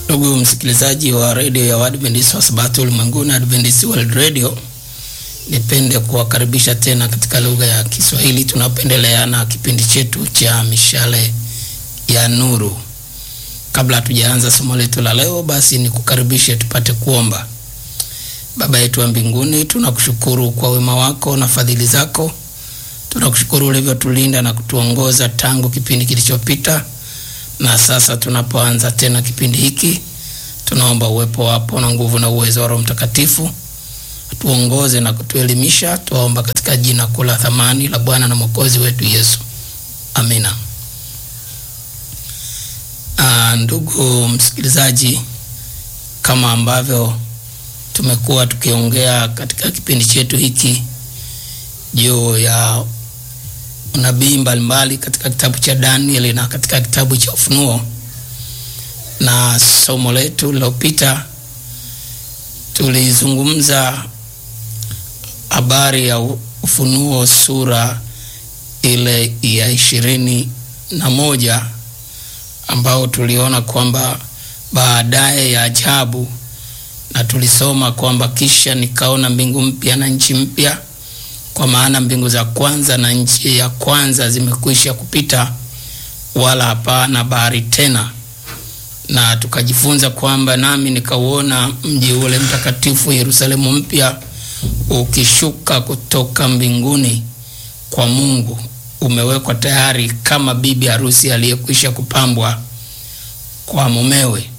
Ndugu msikilizaji wa redio ya Waadventista wa Sabato ulimwenguni, Adventist World Radio, nipende kuwakaribisha tena katika lugha ya Kiswahili tunapendelea na kipindi chetu cha mishale ya nuru. Kabla hatujaanza somo letu la leo, basi nikukaribishe tupate kuomba. Baba yetu wa mbinguni, tunakushukuru kwa wema wako na fadhili zako. Tunakushukuru ulivyotulinda na kutuongoza tangu kipindi kilichopita na sasa tunapoanza tena kipindi hiki, tunaomba uwepo wapo na nguvu na uwezo wa Roho Mtakatifu tuongoze na kutuelimisha. Tuomba katika jina kuu la thamani la Bwana na Mwokozi wetu Yesu, amina. Aa, ndugu msikilizaji, kama ambavyo tumekuwa tukiongea katika kipindi chetu hiki juu ya unabii mbalimbali katika kitabu cha Danieli na katika kitabu cha Ufunuo, na somo letu lililopita tulizungumza habari ya Ufunuo sura ile ya ishirini na moja ambao tuliona kwamba baadaye ya ajabu, na tulisoma kwamba kisha nikaona mbingu mpya na nchi mpya kwa maana mbingu za kwanza na nchi ya kwanza zimekwisha kupita, wala hapana bahari tena. Na tukajifunza kwamba nami nikauona mji ule mtakatifu Yerusalemu mpya ukishuka kutoka mbinguni kwa Mungu, umewekwa tayari kama bibi harusi aliyekwisha kupambwa kwa mumewe.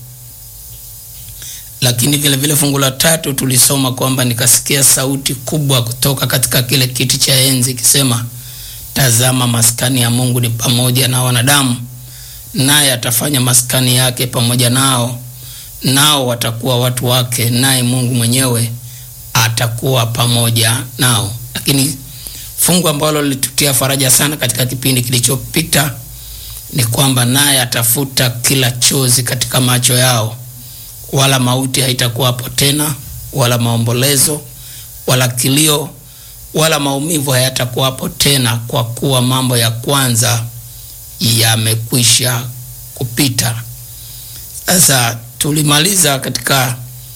Lakini vile vile fungu la tatu tulisoma kwamba nikasikia sauti kubwa kutoka katika kile kiti cha enzi ikisema, tazama, maskani ya Mungu ni pamoja na wanadamu, naye atafanya maskani yake pamoja nao, nao watakuwa watu wake, naye Mungu mwenyewe atakuwa pamoja nao. Lakini fungu ambalo lilitutia faraja sana katika kipindi kilichopita ni kwamba naye atafuta kila chozi katika macho yao wala mauti haitakuwa hapo tena, wala maombolezo, wala kilio, wala maumivu hayatakuwa hapo tena, kwa kuwa mambo ya kwanza yamekwisha kupita. Sasa tulimaliza katika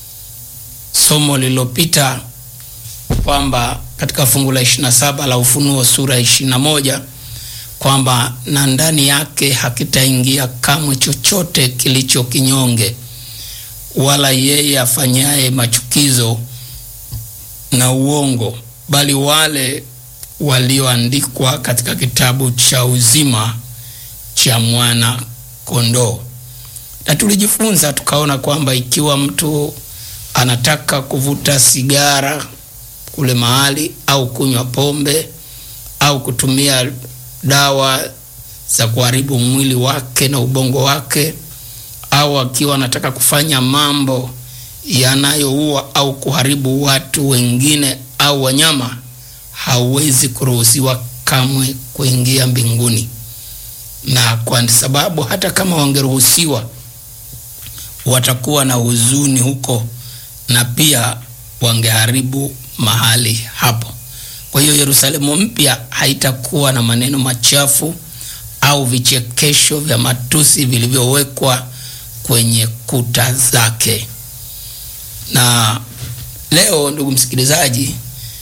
somo lililopita kwamba katika fungu la 27 la Ufunuo sura ya 21 kwamba na ndani yake hakitaingia kamwe chochote kilicho kinyonge wala yeye afanyaye machukizo na uongo, bali wale walioandikwa katika kitabu cha uzima cha mwana kondoo. Na tulijifunza tukaona kwamba ikiwa mtu anataka kuvuta sigara kule mahali au kunywa pombe au kutumia dawa za kuharibu mwili wake na ubongo wake au akiwa anataka kufanya mambo yanayoua au kuharibu watu wengine au wanyama, hawezi kuruhusiwa kamwe kuingia mbinguni. Na kwa sababu hata kama wangeruhusiwa, watakuwa na huzuni huko na pia wangeharibu mahali hapo. Kwa hiyo Yerusalemu mpya haitakuwa na maneno machafu au vichekesho vya matusi vilivyowekwa kwenye kuta zake. Na leo, ndugu msikilizaji,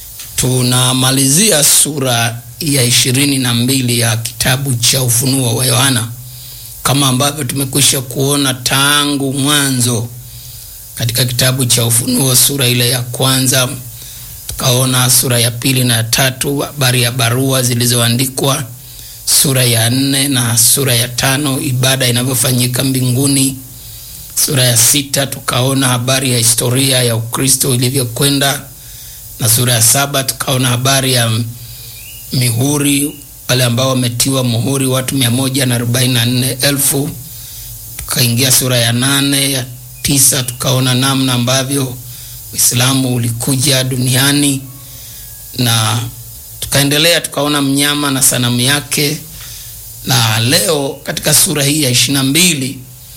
tunamalizia sura ya ishirini na mbili ya kitabu cha Ufunuo wa Yohana, kama ambavyo tumekwisha kuona tangu mwanzo katika kitabu cha Ufunuo sura ile ya kwanza, tukaona sura ya pili na ya tatu, habari ya barua zilizoandikwa, sura ya nne na sura ya tano, ibada inavyofanyika mbinguni sura ya sita tukaona habari ya historia ya Ukristo ilivyokwenda, na sura ya saba tukaona habari ya mihuri, wale ambao wametiwa muhuri watu mia moja na arobaini na nne elfu. Tukaingia sura ya nane ya tisa tukaona namna ambavyo Uislamu ulikuja duniani, na tukaendelea tukaona mnyama na sanamu yake, na leo katika sura hii ya ishirini na mbili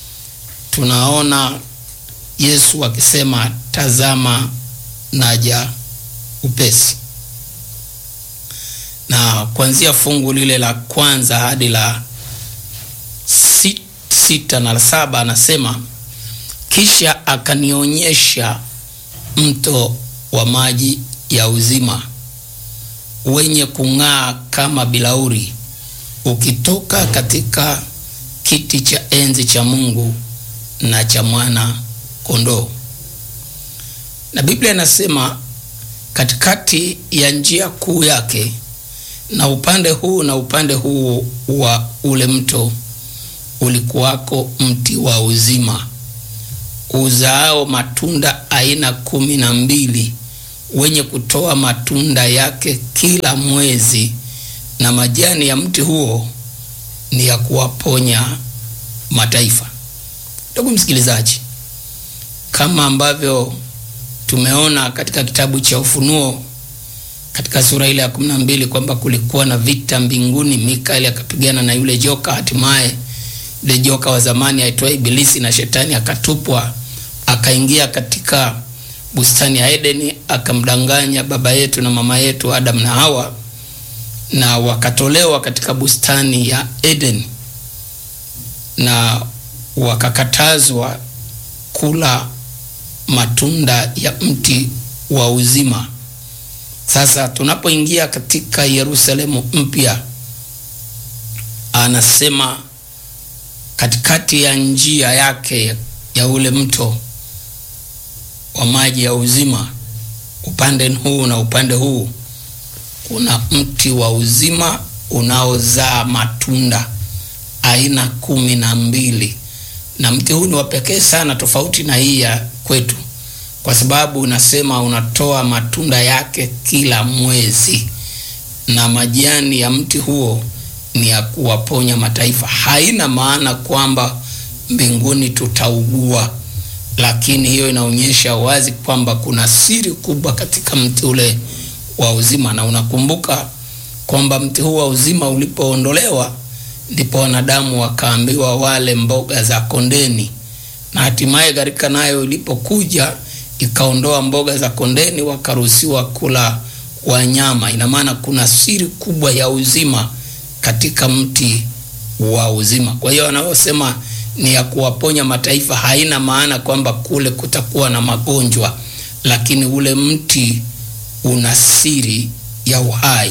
tunaona Yesu akisema tazama, naja upesi. Na kuanzia fungu lile la kwanza hadi la sita na la saba anasema kisha akanionyesha mto wa maji ya uzima wenye kung'aa kama bilauri ukitoka katika kiti cha enzi cha Mungu na cha mwana kondoo. Na Biblia inasema katikati ya njia kuu yake na upande huu na upande huu wa ule mto ulikuwako mti wa uzima uzaao matunda aina kumi na mbili wenye kutoa matunda yake kila mwezi, na majani ya mti huo ni ya kuwaponya mataifa. Ndugu msikilizaji, kama ambavyo tumeona katika kitabu cha Ufunuo katika sura ile ya kumi na mbili kwamba kulikuwa na vita mbinguni, Mikaeli akapigana na yule joka, hatimaye yule joka wa zamani aitwaye Ibilisi na Shetani akatupwa, akaingia katika bustani ya Edeni, akamdanganya baba yetu na mama yetu Adam na Hawa, na wakatolewa katika bustani ya Edeni na wakakatazwa kula matunda ya mti wa uzima. Sasa tunapoingia katika Yerusalemu mpya, anasema katikati ya njia yake ya ule mto wa maji ya uzima, upande huu na upande huu, kuna mti wa uzima unaozaa matunda aina kumi na mbili, na mti huu ni wa pekee sana, tofauti na hii ya kwetu kwa sababu unasema unatoa matunda yake kila mwezi, na majani ya mti huo ni ya kuwaponya mataifa. Haina maana kwamba mbinguni tutaugua, lakini hiyo inaonyesha wazi kwamba kuna siri kubwa katika mti ule wa uzima. Na unakumbuka kwamba mti huu wa uzima ulipoondolewa, ndipo wanadamu wakaambiwa wale mboga za kondeni, na hatimaye gharika nayo ilipokuja ikaondoa mboga za kondeni, wakaruhusiwa kula wanyama. Ina maana kuna siri kubwa ya uzima katika mti wa uzima. Kwa hiyo wanaosema ni ya kuwaponya mataifa, haina maana kwamba kule kutakuwa na magonjwa, lakini ule mti una siri ya uhai.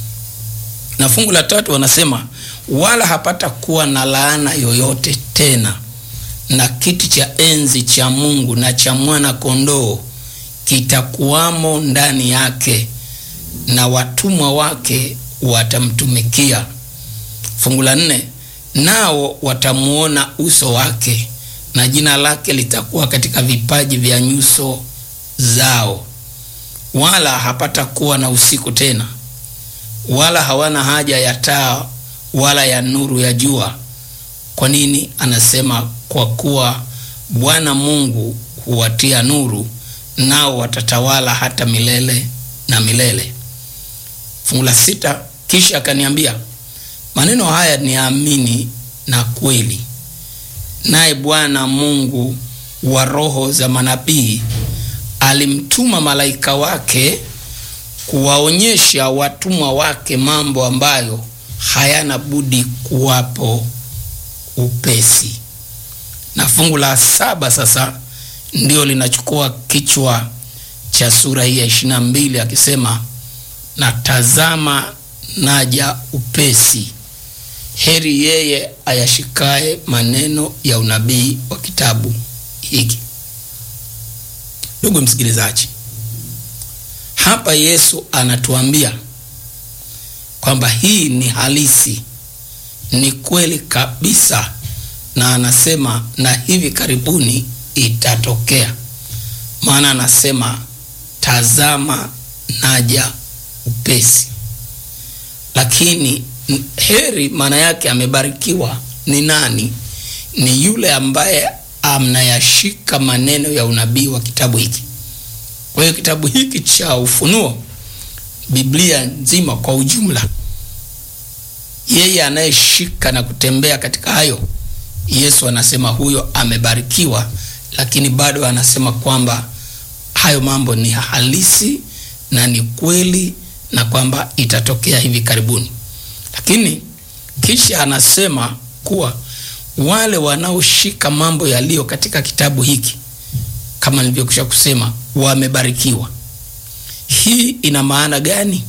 Na fungu la tatu wanasema wala hapata kuwa na laana yoyote tena na kiti cha enzi cha Mungu na cha mwana kondoo kitakuwamo ndani yake, na watumwa wake watamtumikia. Fungu la nne, nao watamuona uso wake, na jina lake litakuwa katika vipaji vya nyuso zao, wala hapata kuwa na usiku tena, wala hawana haja ya taa wala ya nuru ya jua. Kwa nini? Anasema kwa kuwa Bwana Mungu huwatia nuru, nao watatawala hata milele na milele. Fungu la sita, kisha akaniambia, maneno haya ni amini na kweli, naye Bwana Mungu wa roho za manabii alimtuma malaika wake kuwaonyesha watumwa wake mambo ambayo hayana budi kuwapo upesi. Na fungu la saba sasa ndio linachukua kichwa cha sura hii ya ishirini na mbili akisema, na tazama naja upesi, heri yeye ayashikaye maneno ya unabii wa kitabu hiki. Ndugu msikilizaji, hapa Yesu anatuambia kwamba hii ni halisi, ni kweli kabisa, na anasema na hivi karibuni itatokea. Maana anasema tazama naja upesi. Lakini heri, maana yake amebarikiwa ni nani? Ni yule ambaye anayashika maneno ya unabii wa kitabu hiki. Kwa hiyo kitabu hiki cha Ufunuo, Biblia nzima kwa ujumla, yeye anayeshika na kutembea katika hayo, Yesu anasema huyo amebarikiwa, lakini bado anasema kwamba hayo mambo ni halisi na ni kweli na kwamba itatokea hivi karibuni. Lakini kisha anasema kuwa wale wanaoshika mambo yaliyo katika kitabu hiki kama nilivyokwisha kusema wamebarikiwa. Hii ina maana gani?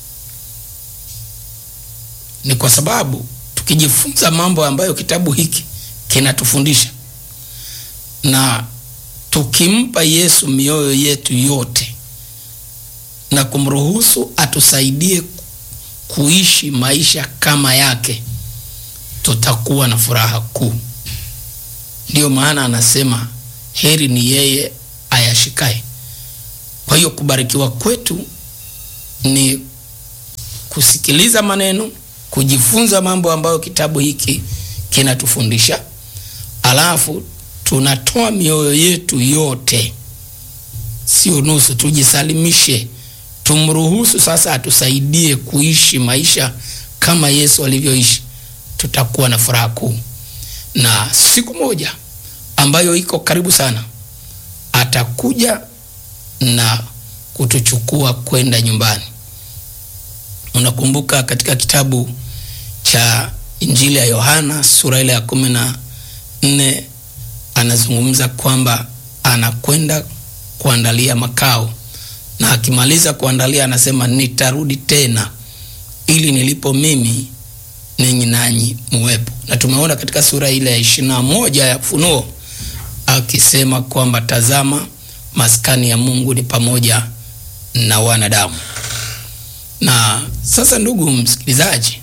Ni kwa sababu tukijifunza mambo ambayo kitabu hiki kinatufundisha na tukimpa Yesu mioyo yetu yote na kumruhusu atusaidie kuishi maisha kama yake, tutakuwa na furaha kuu. Ndiyo maana anasema heri ni yeye ayashikaye. Kwa hiyo kubarikiwa kwetu ni kusikiliza maneno, kujifunza mambo ambayo kitabu hiki kinatufundisha, alafu tunatoa mioyo yetu yote, sio nusu. Tujisalimishe, tumruhusu sasa atusaidie kuishi maisha kama Yesu alivyoishi. Tutakuwa na furaha kuu, na siku moja ambayo iko karibu sana, atakuja na kutuchukua kwenda nyumbani. Unakumbuka katika kitabu cha Injili ya Yohana sura ile ya kumi na nne anazungumza kwamba anakwenda kuandalia makao, na akimaliza kuandalia anasema nitarudi tena ili nilipo mimi ninyi nanyi muwepo. Na tumeona katika sura ile ya ishirini na moja ya Ufunuo akisema kwamba tazama, maskani ya Mungu ni pamoja na wanadamu. Na sasa, ndugu msikilizaji,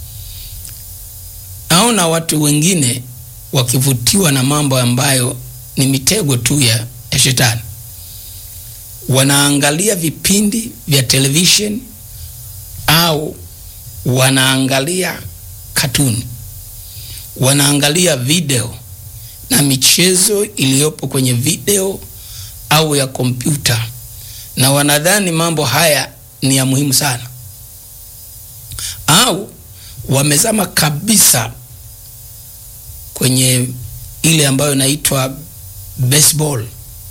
naona watu wengine wakivutiwa na mambo ambayo ni mitego tu ya, ya shetani. Wanaangalia vipindi vya television au wanaangalia katuni, wanaangalia video na michezo iliyopo kwenye video au ya kompyuta, na wanadhani mambo haya ni ya muhimu sana, au wamezama kabisa kwenye ile ambayo inaitwa baseball.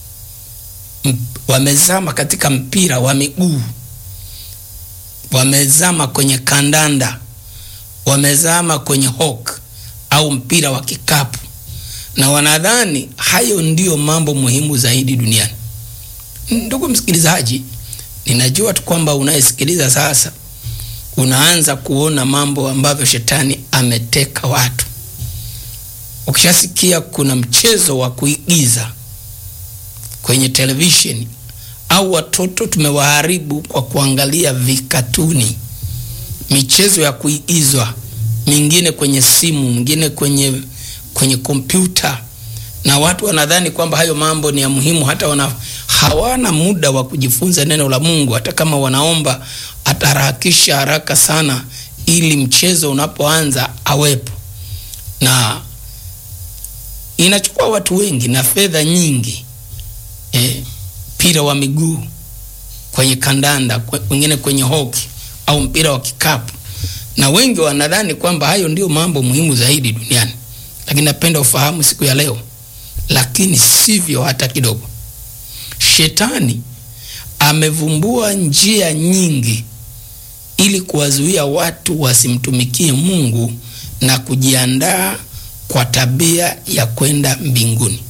Wamezama katika mpira wa miguu, wamezama kwenye kandanda, wamezama kwenye hockey au mpira wa kikapu, na wanadhani hayo ndiyo mambo muhimu zaidi duniani. Ndugu msikilizaji, ninajua tu kwamba unayesikiliza sasa unaanza kuona mambo ambavyo shetani ameteka watu. Ukishasikia kuna mchezo wa kuigiza kwenye televisheni au watoto tumewaharibu kwa kuangalia vikatuni, michezo ya kuigizwa, mingine kwenye simu, mingine kwenye kwenye kompyuta, na watu wanadhani kwamba hayo mambo ni ya muhimu, hata wana, hawana muda wa kujifunza neno la Mungu. Hata kama wanaomba ataharakisha haraka sana, ili mchezo unapoanza awepo na inachukua watu wengi na fedha nyingi mpira e, wa miguu kwenye kandanda, wengine kwenye hoki au mpira wa kikapu, na wengi wanadhani kwamba hayo ndio mambo muhimu zaidi duniani. Lakini napenda ufahamu siku ya leo, lakini sivyo hata kidogo. Shetani amevumbua njia nyingi ili kuwazuia watu wasimtumikie Mungu na kujiandaa kwa tabia ya kwenda mbinguni.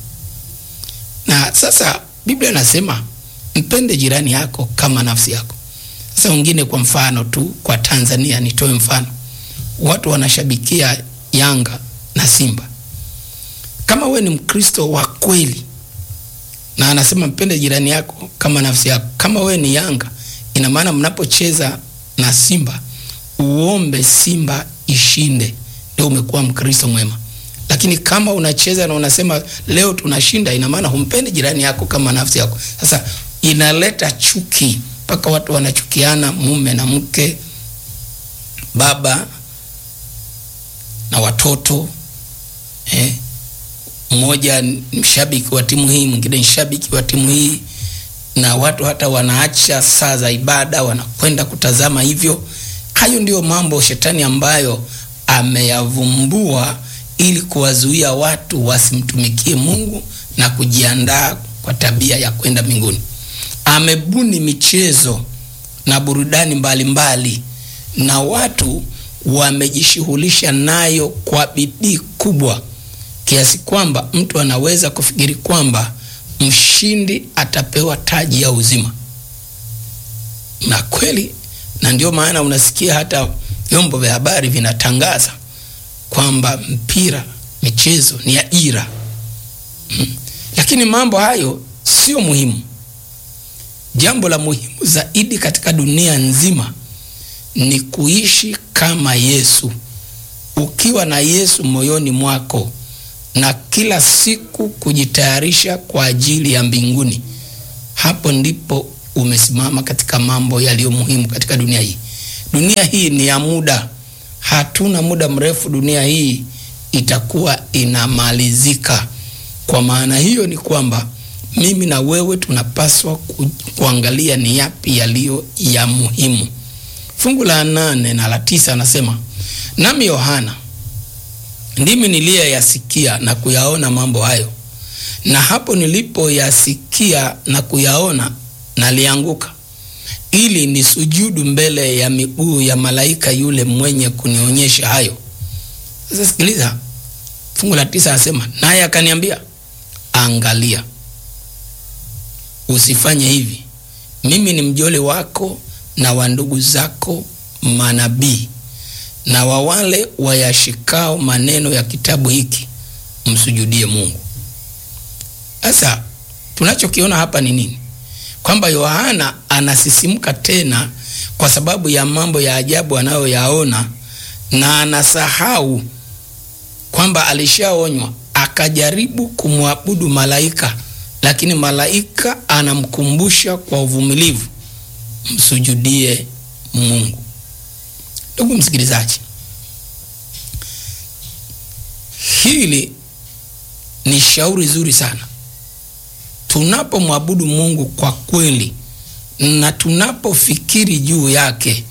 Na sasa Biblia inasema mpende jirani yako kama nafsi yako. Sasa wengine, kwa mfano tu, kwa Tanzania nitoe mfano, watu wanashabikia Yanga na Simba. Kama we ni Mkristo wa kweli na anasema mpende jirani yako kama nafsi yako, kama we ni Yanga, ina maana mnapocheza na Simba uombe Simba ishinde, ndio umekuwa Mkristo mwema lakini kama unacheza na unasema leo tunashinda, ina maana humpendi jirani yako kama nafsi yako. Sasa inaleta chuki mpaka watu wanachukiana, mume na mke, baba na watoto eh. Mmoja ni mshabiki wa timu hii, mwingine ni shabiki wa timu hii, na watu hata wanaacha saa za ibada wanakwenda kutazama hivyo. Hayo ndiyo mambo shetani ambayo ameyavumbua ili kuwazuia watu wasimtumikie Mungu na kujiandaa kwa tabia ya kwenda mbinguni. Amebuni michezo na burudani mbalimbali mbali, na watu wamejishughulisha nayo kwa bidii kubwa kiasi kwamba mtu anaweza kufikiri kwamba mshindi atapewa taji ya uzima. Na kweli, na ndio maana unasikia hata vyombo vya habari vinatangaza kwamba mpira, michezo ni ajira hmm. Lakini mambo hayo sio muhimu. Jambo la muhimu zaidi katika dunia nzima ni kuishi kama Yesu, ukiwa na Yesu moyoni mwako na kila siku kujitayarisha kwa ajili ya mbinguni. Hapo ndipo umesimama katika mambo yaliyo muhimu katika dunia hii. Dunia hii ni ya muda, hatuna muda mrefu, dunia hii itakuwa inamalizika. Kwa maana hiyo ni kwamba mimi na wewe tunapaswa ku, kuangalia ni yapi yaliyo ya muhimu. Fungu la nane na la tisa anasema, nami Yohana ndimi niliyeyasikia na kuyaona mambo hayo, na hapo nilipoyasikia na kuyaona nalianguka, ili nisujudu mbele ya miguu ya malaika yule mwenye kunionyesha hayo. Sasa sikiliza, fungu la tisa anasema, naye akaniambia, angalia, usifanye hivi, mimi ni mjoli wako na wa ndugu zako manabii na wa wale wayashikao maneno ya kitabu hiki, msujudie Mungu. Sasa tunachokiona hapa ni nini? Kwamba Yohana anasisimka tena kwa sababu ya mambo ya ajabu anayoyaona, na anasahau kwamba alishaonywa, akajaribu kumwabudu malaika, lakini malaika anamkumbusha kwa uvumilivu, msujudie Mungu. Ndugu msikilizaji, hili ni shauri zuri sana. Tunapomwabudu Mungu kwa kweli na tunapofikiri juu yake,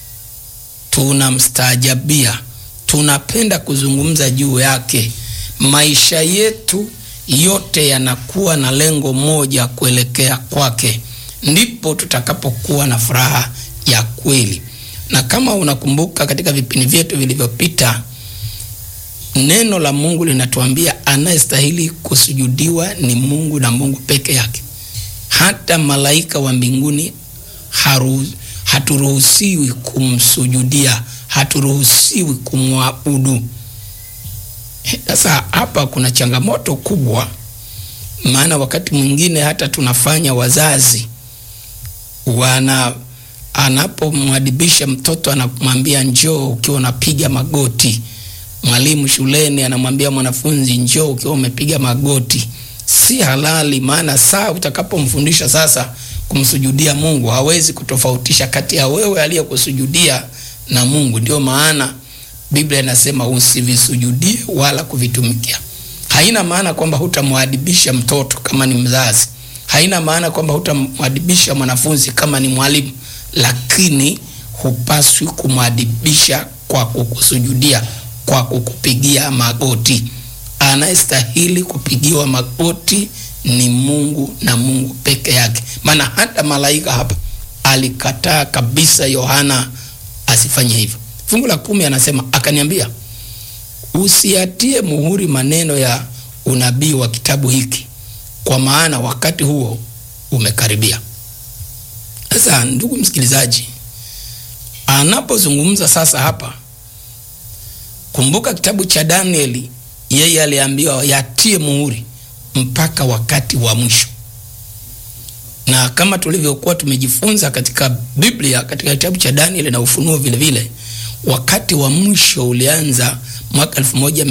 tunamstaajabia, tunapenda kuzungumza juu yake, maisha yetu yote yanakuwa na lengo moja, kuelekea kwake, ndipo tutakapokuwa na furaha ya kweli na kama unakumbuka katika vipindi vyetu vilivyopita, neno la Mungu linatuambia anayestahili kusujudiwa ni Mungu na Mungu peke yake. Hata malaika wa mbinguni haru, haturuhusiwi kumsujudia, haturuhusiwi kumwabudu. Sasa hapa kuna changamoto kubwa, maana wakati mwingine hata tunafanya wazazi wana anapomwadibisha mtoto anamwambia njoo ukiwa unapiga magoti. Mwalimu shuleni anamwambia mwanafunzi njoo ukiwa umepiga magoti. Si halali, maana saa utakapomfundisha sasa kumsujudia Mungu hawezi kutofautisha kati ya wewe aliyekusujudia na Mungu. Ndio maana Biblia inasema usivisujudie wala kuvitumikia. Haina maana kwamba hutamwadibisha mtoto kama ni mzazi, haina maana kwamba hutamwadibisha mwanafunzi kama ni mwalimu lakini hupaswi kumwadibisha kwa kukusujudia, kwa kukupigia magoti. Anayestahili kupigiwa magoti ni Mungu na Mungu peke yake, maana hata malaika hapa alikataa kabisa Yohana asifanye hivyo. Fungu la kumi anasema akaniambia, usiatie muhuri maneno ya unabii wa kitabu hiki, kwa maana wakati huo umekaribia. Sasa ndugu msikilizaji, anapozungumza sasa hapa, kumbuka kitabu cha Danieli, yeye aliambiwa yatie muhuri mpaka wakati wa mwisho, na kama tulivyokuwa tumejifunza katika Biblia, katika kitabu cha Danieli na Ufunuo vile vile, wakati wa mwisho ulianza mwaka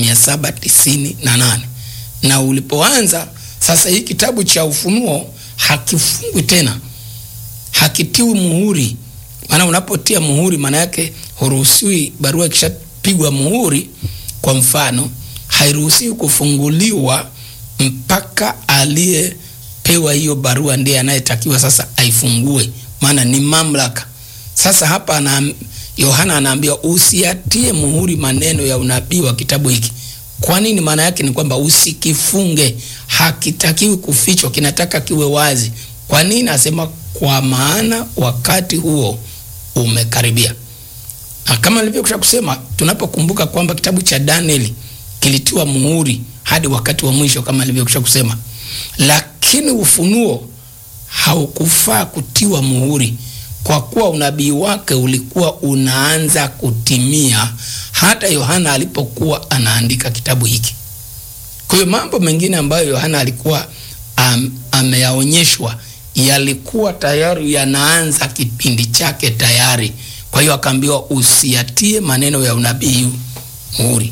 1798 na ulipoanza sasa, hii kitabu cha Ufunuo hakifungwi tena hakitiwi muhuri. Maana unapotia muhuri, maana yake huruhusiwi, barua ikishapigwa muhuri, kwa mfano, hairuhusiwi kufunguliwa mpaka aliyepewa hiyo barua ndiye anayetakiwa sasa aifungue, maana ni mamlaka. Sasa hapa na Yohana anaambiwa usiatie muhuri maneno ya unabii wa kitabu hiki. Kwa nini? Maana yake ni kwamba usikifunge, hakitakiwi kufichwa, kinataka kiwe wazi. Kwa nini? Asema kwa maana wakati huo umekaribia. Na kama nilivyokwisha kusema, tunapokumbuka kwamba kitabu cha Danieli kilitiwa muhuri, hadi wakati wa mwisho kama nilivyokwisha kusema, lakini ufunuo haukufaa kutiwa muhuri kwa kuwa unabii wake ulikuwa unaanza kutimia hata Yohana alipokuwa anaandika kitabu hiki. Kwa hiyo mambo mengine ambayo Yohana alikuwa am, ameyaonyeshwa yalikuwa tayari yanaanza kipindi chake tayari. Kwa hiyo akaambiwa usiyatie maneno ya unabii muhuri,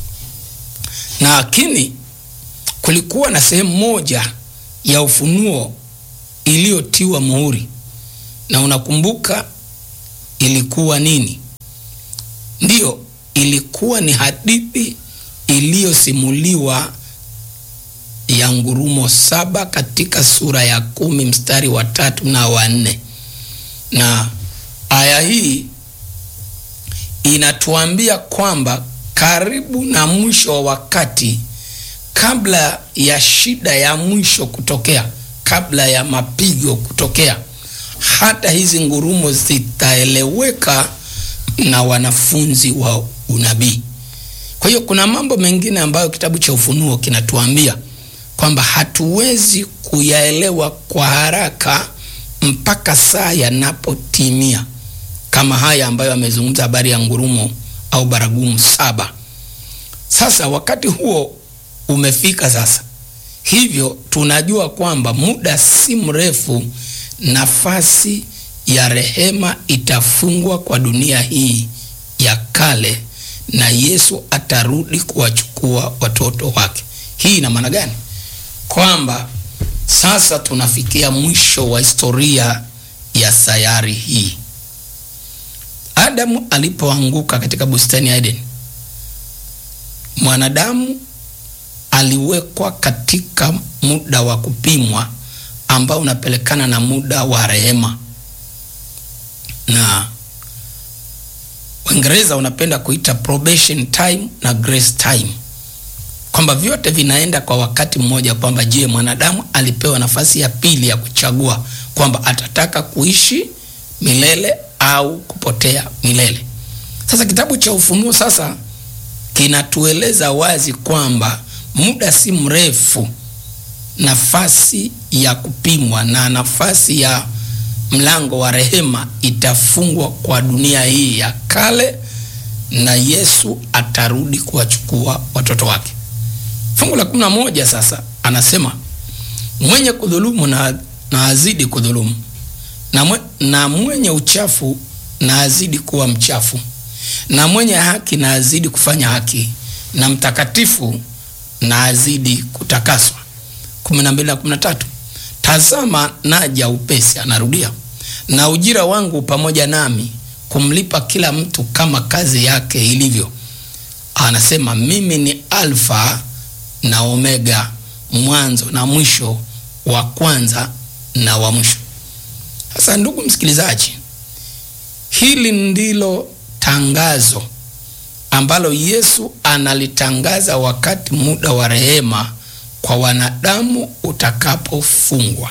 lakini kulikuwa na sehemu moja ya ufunuo iliyotiwa muhuri, na unakumbuka ilikuwa nini? Ndiyo, ilikuwa ni hadithi iliyosimuliwa ya ngurumo saba katika sura ya kumi mstari wa tatu na wa nne, na aya hii inatuambia kwamba karibu na mwisho wa wakati, kabla ya shida ya mwisho kutokea, kabla ya mapigo kutokea, hata hizi ngurumo zitaeleweka na wanafunzi wa unabii. Kwa hiyo kuna mambo mengine ambayo kitabu cha Ufunuo kinatuambia kwamba hatuwezi kuyaelewa kwa haraka mpaka saa yanapotimia, kama haya ambayo amezungumza habari ya ngurumo au baragumu saba. Sasa wakati huo umefika sasa, hivyo tunajua kwamba muda si mrefu nafasi ya rehema itafungwa kwa dunia hii ya kale na Yesu atarudi kuwachukua watoto wake. Hii ina maana gani? Kwamba sasa tunafikia mwisho wa historia ya sayari hii. Adamu alipoanguka katika bustani ya Eden, mwanadamu aliwekwa katika muda wa kupimwa ambao unapelekana na muda wa rehema, na Waingereza wanapenda kuita probation time na grace time, kwamba vyote vinaenda kwa wakati mmoja, kwamba je, mwanadamu alipewa nafasi ya pili ya kuchagua kwamba atataka kuishi milele au kupotea milele. Sasa kitabu cha Ufunuo sasa kinatueleza wazi kwamba muda si mrefu nafasi ya kupimwa na nafasi ya mlango wa rehema itafungwa kwa dunia hii ya kale, na Yesu atarudi kuwachukua watoto wake. Fungu la kumi na moja sasa anasema mwenye kudhulumu na, na azidi kudhulumu na, mwe, na mwenye uchafu na azidi kuwa mchafu na mwenye haki na azidi kufanya haki na mtakatifu na azidi kutakaswa. kumi na mbili na kumi na tatu tazama naja upesi, anarudia na ujira wangu pamoja nami kumlipa kila mtu kama kazi yake ilivyo. Anasema mimi ni Alfa na Omega, mwanzo na mwisho, wa kwanza na wa mwisho. Sasa ndugu msikilizaji, hili ndilo tangazo ambalo Yesu analitangaza wakati muda wa rehema kwa wanadamu utakapofungwa.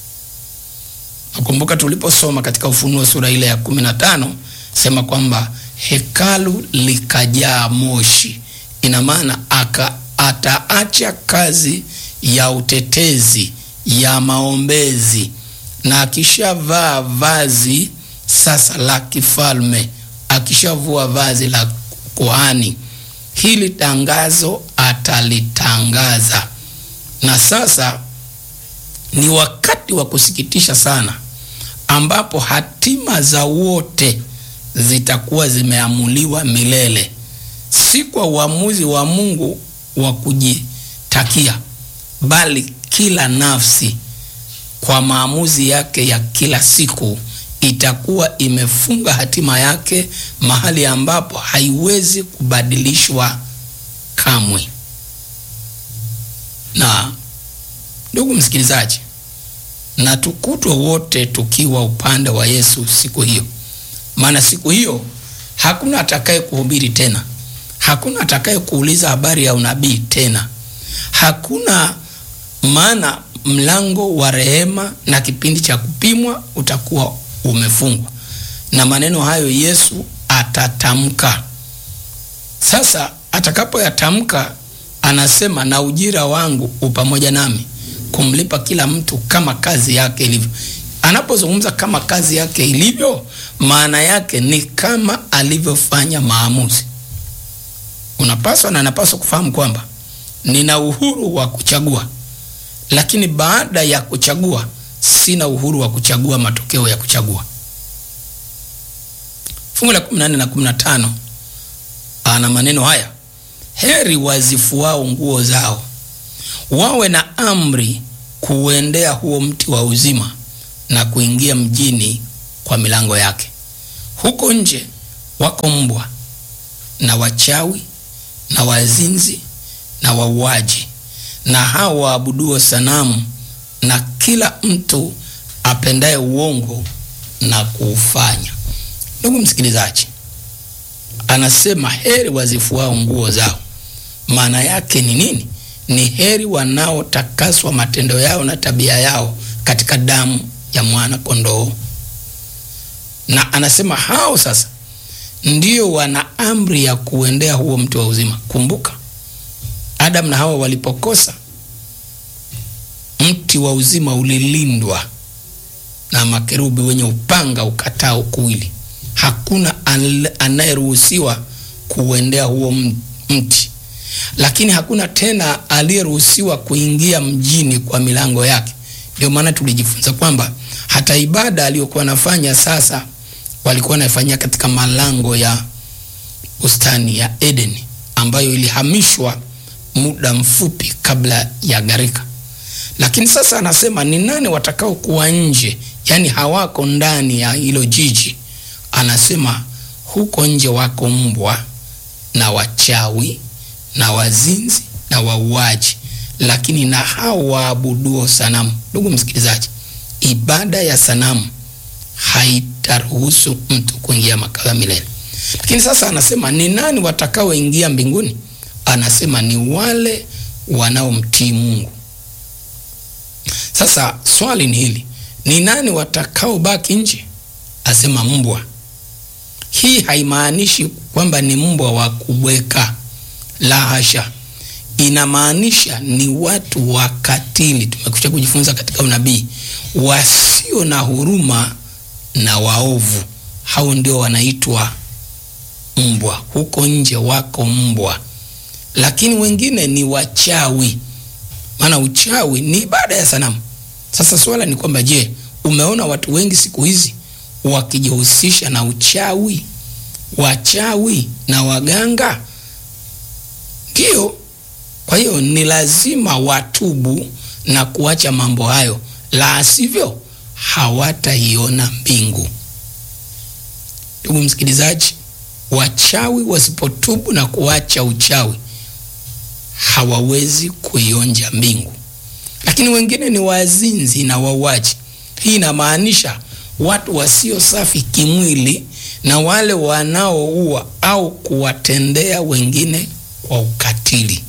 Nakumbuka tuliposoma katika Ufunuo sura ile ya kumi na tano sema kwamba hekalu likajaa moshi. Ina maana aka ataacha kazi ya utetezi ya maombezi, na akishavaa vazi sasa la kifalme, akishavua vazi la kuhani, hili tangazo atalitangaza. Na sasa ni wakati wa kusikitisha sana, ambapo hatima za wote zitakuwa zimeamuliwa milele, si kwa uamuzi wa Mungu wa kujitakia, bali kila nafsi kwa maamuzi yake ya kila siku itakuwa imefunga hatima yake mahali ambapo haiwezi kubadilishwa kamwe. Na ndugu msikilizaji, na tukutwe wote tukiwa upande wa Yesu siku hiyo, maana siku hiyo hakuna atakaye kuhubiri tena, hakuna atakaye kuuliza habari ya unabii tena, hakuna maana mlango wa rehema na kipindi cha kupimwa utakuwa umefungwa, na maneno hayo Yesu atatamka. Sasa atakapoyatamka anasema na ujira wangu upamoja nami kumlipa kila mtu kama kazi yake ilivyo. Anapozungumza kama kazi yake ilivyo, maana yake ni kama alivyofanya maamuzi. Unapaswa na napaswa kufahamu kwamba nina uhuru wa kuchagua, lakini baada ya kuchagua sina uhuru wa kuchagua matokeo ya kuchagua. Fungu la 14 na 15 ana maneno haya: heri wazifuao nguo zao, wawe na amri kuuendea huo mti wa uzima na kuingia mjini kwa milango yake. Huko nje wako mbwa na wachawi na wazinzi na wauaji na hao waabuduo sanamu na kila mtu apendaye uongo na kuufanya. Ndugu msikilizaji, anasema heri wazifuao nguo zao. Maana yake ni nini? Ni heri wanaotakaswa matendo yao na tabia yao katika damu ya mwana kondoo. Na anasema hao sasa ndio wana amri ya kuendea huo mti wa uzima. Kumbuka Adamu na Hawa walipokosa, mti wa uzima ulilindwa na makerubi wenye upanga ukatao kuwili. Hakuna anayeruhusiwa kuuendea huo mti, lakini hakuna tena aliyeruhusiwa kuingia mjini kwa milango yake. Ndio maana tulijifunza kwamba hata ibada aliyokuwa nafanya sasa walikuwa naifanyia katika malango ya bustani ya Edeni ambayo ilihamishwa muda mfupi kabla ya gharika. Lakini sasa anasema ni nani watakao kuwa nje, yaani hawako ndani ya hilo jiji. Anasema huko nje wako mbwa na wachawi na wazinzi na wauaji, lakini na hao waabuduo sanamu. Ndugu msikilizaji, ibada ya sanamu haitaruhusu mtu kuingia makao ya milele. Lakini sasa anasema ni nani watakaoingia mbinguni? Anasema ni wale wanaomtii Mungu. Sasa swali ni hili, ni nani watakaobaki nje? Asema mbwa. Hii haimaanishi kwamba ni mbwa wa kubweka, la hasha. Inamaanisha ni watu wakatili. Tumekuja kujifunza katika unabii, wasio na huruma na waovu, hao ndio wanaitwa mbwa. Huko nje wako mbwa, lakini wengine ni wachawi, maana uchawi ni ibada ya sanamu. Sasa swala ni kwamba, je, umeona watu wengi siku hizi wakijihusisha na uchawi, wachawi na waganga? Ndiyo. Kwa hiyo ni lazima watubu na kuacha mambo hayo, la sivyo hawataiona mbingu. Ndugu msikilizaji, wachawi wasipotubu na kuacha uchawi hawawezi kuionja mbingu. Lakini wengine ni wazinzi na wauaji. Hii inamaanisha watu wasio safi kimwili na wale wanaoua au kuwatendea wengine kwa ukatili.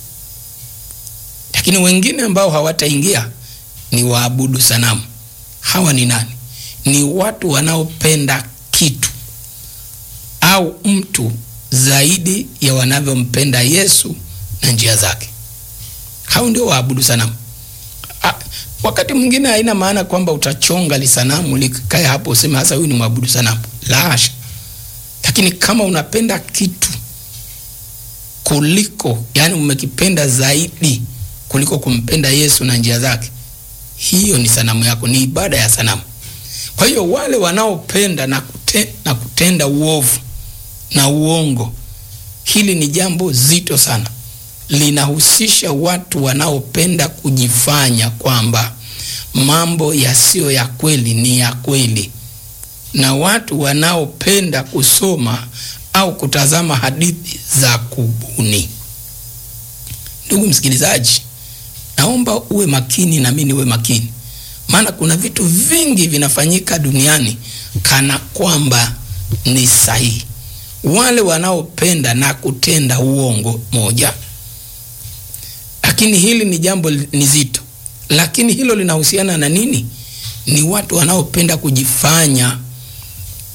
Lakini wengine ambao hawataingia ni waabudu sanamu. Hawa ni nani? Ni watu wanaopenda kitu au mtu zaidi ya wanavyompenda Yesu na njia zake. Hao ndio waabudu sanamu. A, wakati mwingine haina maana kwamba utachonga lisanamu likae hapo useme hasa huyu ni mwabudu sanamu, la hasha. Lakini kama unapenda kitu kuliko, yani umekipenda zaidi kuliko kumpenda Yesu na njia zake, hiyo ni sanamu yako, ni ibada ya sanamu. Kwa hiyo wale wanaopenda na, kute, na kutenda uovu na uongo, hili ni jambo zito sana. Linahusisha watu wanaopenda kujifanya kwamba mambo yasiyo ya kweli ni ya kweli, na watu wanaopenda kusoma au kutazama hadithi za kubuni. Ndugu msikilizaji, naomba uwe makini na mimi niwe makini, maana kuna vitu vingi vinafanyika duniani kana kwamba ni sahihi. Wale wanaopenda na kutenda uongo moja, lakini hili ni jambo ni zito. Lakini hilo linahusiana na nini? Ni watu wanaopenda kujifanya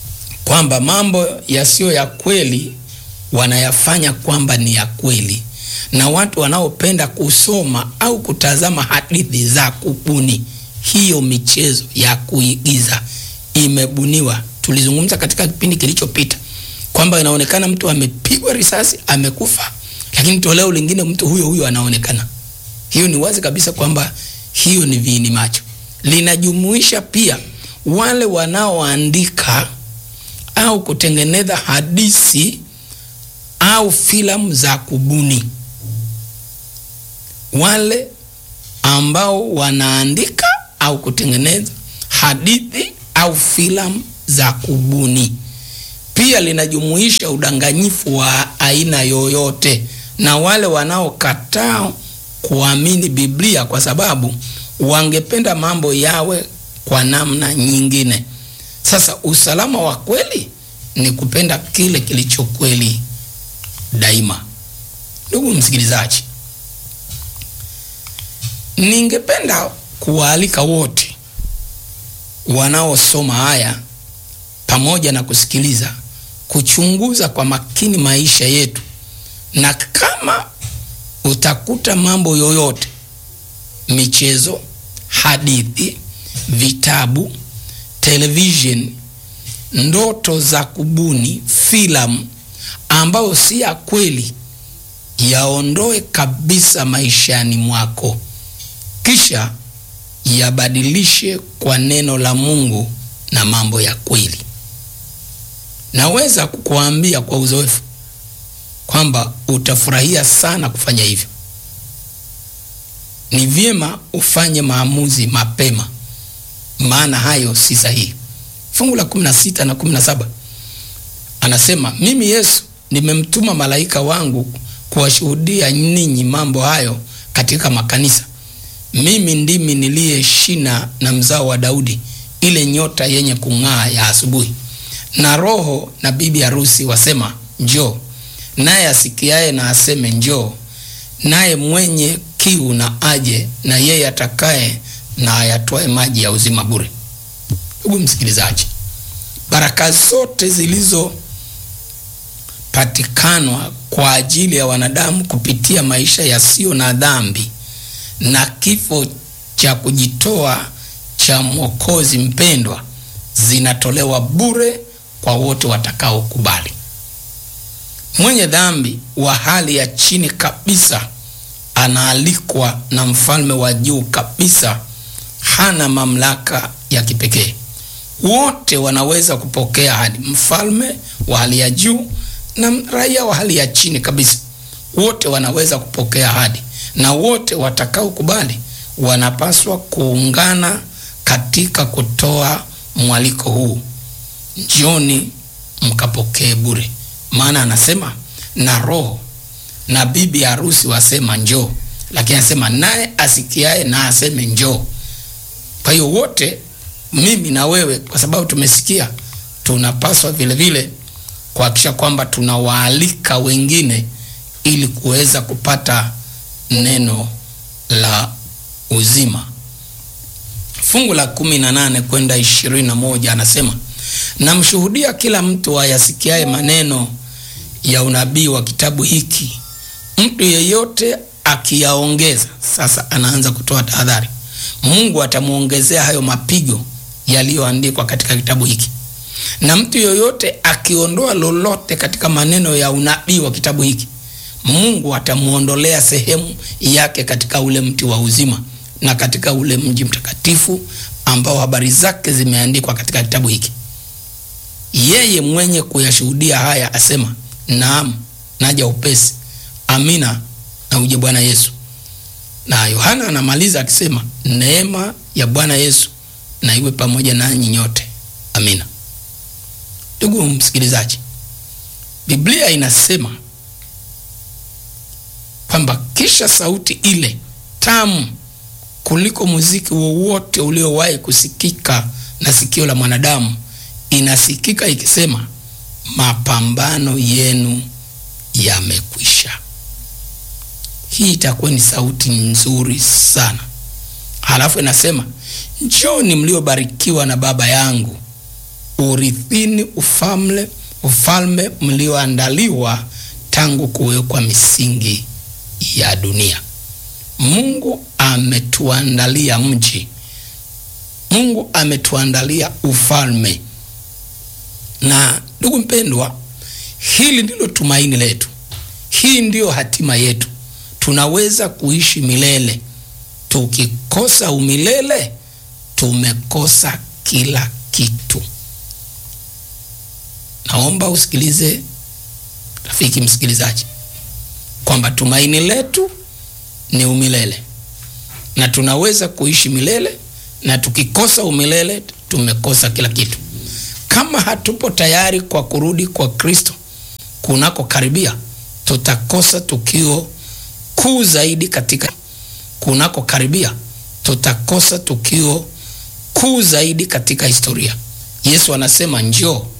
kwamba mambo yasiyo ya kweli wanayafanya kwamba ni ya kweli, na watu wanaopenda kusoma au kutazama hadithi za kubuni. Hiyo michezo ya kuigiza imebuniwa. Tulizungumza katika kipindi kilichopita kwamba inaonekana mtu amepigwa risasi amekufa, lakini toleo lingine mtu huyo huyo anaonekana. Hiyo ni wazi kabisa kwamba hiyo ni viini macho. Linajumuisha pia wale wanaoandika au kutengeneza hadithi au filamu za kubuni, wale ambao wanaandika au kutengeneza hadithi au filamu za kubuni. Pia linajumuisha udanganyifu wa aina yoyote na wale wanaokataa kuamini Biblia kwa sababu wangependa mambo yawe kwa namna nyingine. Sasa usalama wa kweli ni kupenda kile kilicho kweli daima. Ndugu msikilizaji, ningependa kuwaalika wote wanaosoma haya pamoja na kusikiliza kuchunguza kwa makini maisha yetu, na kama utakuta mambo yoyote, michezo, hadithi, vitabu, television, ndoto za kubuni, filamu ambayo si ya kweli, yaondoe kabisa maishani mwako, kisha yabadilishe kwa neno la Mungu na mambo ya kweli. Naweza kukuambia kwa uzoefu kwamba utafurahia sana kufanya hivyo. Ni vyema ufanye maamuzi mapema, maana hayo si sahihi. Fungu la 16 na 17 anasema, mimi Yesu nimemtuma malaika wangu kuwashuhudia ninyi mambo hayo katika makanisa. Mimi ndimi niliye shina na mzao wa Daudi, ile nyota yenye kung'aa ya asubuhi. Na Roho na bibi harusi wasema njoo, naye asikiaye na aseme njoo, naye mwenye kiu na aje, na yeye atakaye na ayatwae maji ya uzima bure. Ndugu msikilizaji, baraka zote zilizopatikanwa kwa ajili ya wanadamu kupitia maisha yasiyo na dhambi na kifo cha kujitoa cha Mwokozi mpendwa zinatolewa bure kwa wote watakaokubali. Mwenye dhambi wa hali ya chini kabisa anaalikwa na mfalme wa juu kabisa, hana mamlaka ya kipekee. Wote wanaweza kupokea hadi mfalme wa hali ya juu na raia wa hali ya chini kabisa, wote wanaweza kupokea hadi, na wote watakaokubali wanapaswa kuungana katika kutoa mwaliko huu, njoni mkapokee bure. Maana anasema na Roho na bibi harusi wasema njoo, lakini anasema naye asikiaye na aseme njoo. Kwa hiyo wote, mimi na wewe, kwa sababu tumesikia, tunapaswa vile vile kuhakikisha kwamba tunawaalika wengine ili kuweza kupata neno la uzima. Fungu la kumi na nane kwenda ishirini na moja anasema namshuhudia kila mtu ayasikiaye maneno ya unabii wa kitabu hiki, mtu yeyote akiyaongeza. Sasa anaanza kutoa tahadhari, Mungu atamwongezea hayo mapigo yaliyoandikwa katika kitabu hiki, na mtu yeyote akiondoa lolote katika maneno ya unabii wa kitabu hiki, Mungu atamwondolea sehemu yake katika ule mti wa uzima na katika ule mji mtakatifu ambao habari zake zimeandikwa katika kitabu hiki. Yeye mwenye kuyashuhudia haya asema, naam, naja upesi. Amina, na uje Bwana Yesu. Na Yohana anamaliza akisema, neema ya Bwana Yesu na iwe pamoja nanyi nyote. Amina. Ndugu msikilizaji, Biblia inasema kwamba kisha sauti ile tamu kuliko muziki wowote uliowahi kusikika na sikio la mwanadamu inasikika ikisema, mapambano yenu yamekwisha. Hii itakuwa ni sauti nzuri sana. Halafu inasema, njoni mliobarikiwa na Baba yangu, urithini ufalme ufalme mlioandaliwa tangu kuwekwa misingi ya dunia. Mungu ametuandalia mji, Mungu ametuandalia ufalme. Na ndugu mpendwa, hili ndilo tumaini letu, hii ndiyo hatima yetu. Tunaweza kuishi milele. Tukikosa umilele, tumekosa kila kitu. Naomba usikilize rafiki msikilizaji, kwamba tumaini letu ni umilele na tunaweza kuishi milele, na tukikosa umilele tumekosa kila kitu. Kama hatupo tayari kwa kurudi kwa Kristo kunako karibia, tutakosa tukio kuu zaidi katika kunako karibia, tutakosa tukio kuu zaidi katika historia. Yesu anasema njoo